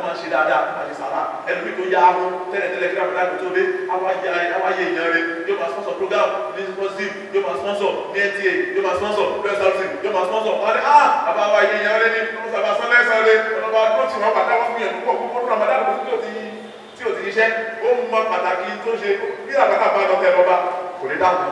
máa ṣe dáadáa àti sàrà ẹlòmíì tó yá ahọ́n tẹ́lẹ̀tẹ́lẹ̀ kí ramadan tó dé awáyé awáyé èèyàn rẹ yóò máa sponsor program ní positive yóò máa sponsor ní nta yóò máa sponsor press yóò máa sponsor wọn ni ah bàbá wa yé èèyàn rẹ ní ọmọ sábà sọ lẹ́sàn rẹ ọlọ́ba tó ti wọn pàtàkì wọn gbìyànjú pọ̀ gbogbo ramadan kò sí tí ò ti tí ò ti ṣiṣẹ́ ó mọ pàtàkì tó ṣe bí àgbàkà bá lọ tẹ lọ́ba kò ní dáhùn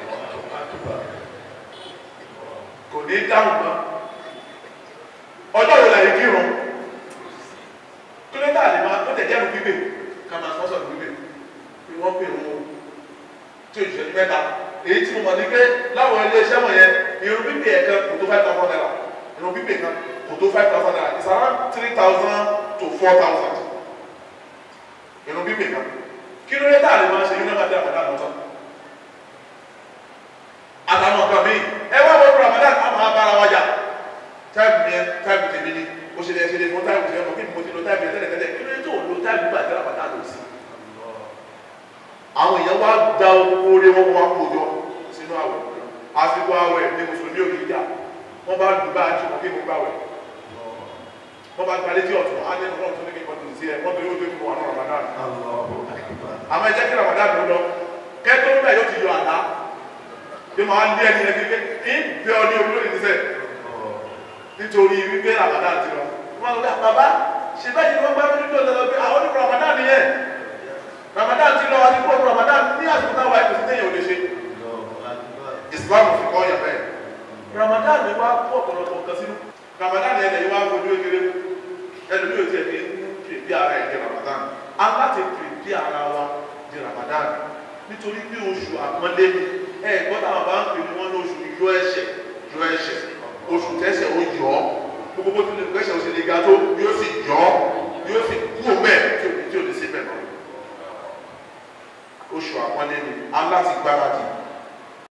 kò ní dáhùn mọ́ ọjọ́ wo la yìí kírun kí ló dé àlè máa tó tẹ̀jẹ́ nu bíbè ká máa sọ́sọ̀ nu bíbè bí wọ́n pè wọ́n tí òṣìṣẹ́ ní mẹ́ta èyí tí mo mọ̀ ní pé láwọn ilé iṣẹ́ wọ̀nyẹn irun bíbè ẹ̀kan kò tó five thousand naira irun bíbè kan kò tó five thousand naira it's around three thousand to four thousand irun bíbè kan kí ló dé àlè máa ṣe yín náà máa dé àbàdà náà tán àtàwọn nǹkan míì ẹ wá wọ́n ramadan á máa bára wájà táìpù yẹn táìpù tèmi ni ó ṣe lè ṣe lè fún táìpù tèmi ọmọ kí ni mo ti lo táìpù yẹn tẹ́lẹ̀tẹ́lẹ̀ kí ló dé tó lo táìpù gbà tẹ́lẹ̀ pàtà lò sí. àwọn èèyàn wá da owó orí wọn wá kó jọ sínú àwẹ̀ àsìkò àwẹ̀ ní mùsùlùmí òkè ìjà wọn bá dùn bá àjùmọ kí mo gbà wẹ̀ wọn bá gbalẹ̀ tí ọ̀tún á lẹ́nu náà tó ní kí n kọ́tù sí ẹ wọ́n tó yóò tó kí mo wà ní ramadan àmọ́ ẹ jẹ́ kí ramadan ló lọ kẹ́tọ́ nígbà yóò ti yọ àlá yóò máa lé ẹni yẹn kékeré ń bẹ ọ ní olórí níṣẹ́ nítorí wípé ramadan ti lọ wọn lọ bàbá ṣe bẹ́ẹ̀ ni wọ́n gbá mi nílò lọ́dọ̀ pé àwọn onímọ̀ ramadan nìyẹn ramadan ti lọ àti kúrò ramadan ní àsìkò táwa ẹ̀kọ́ sí téèyàn ò lè ṣe islam fi kọ́ yẹn bẹ́ẹ̀ ramadan ni wàá kó ọ̀pọ̀lọpọ̀ kan sínú ramadan yẹn lẹ́yìn wàá fojú ekele ẹlòmí ò tiẹ̀ fi pèpè ara ẹ̀ di ramadan aláti pèpè ara wa di ramadan nítorí pé oṣù àpọ́nlé ni ẹ gbọ́dọ̀ àwọn bá ń pè ní wọ́n ní oṣù yọ ẹ̀ṣẹ̀ yọ ẹ̀ṣẹ̀ oṣù tẹ́sẹ̀ ó yọ ọ́ gbogbo bó tilẹ̀ gbẹ́sẹ̀ ó sì lè ga tó yóò sì yọ ọ́ yóò sì kú mẹ́ẹ̀ tí ò ní tí ò ní sí bẹ̀ náà oṣù àpọ́nlé ni aláti gbáradì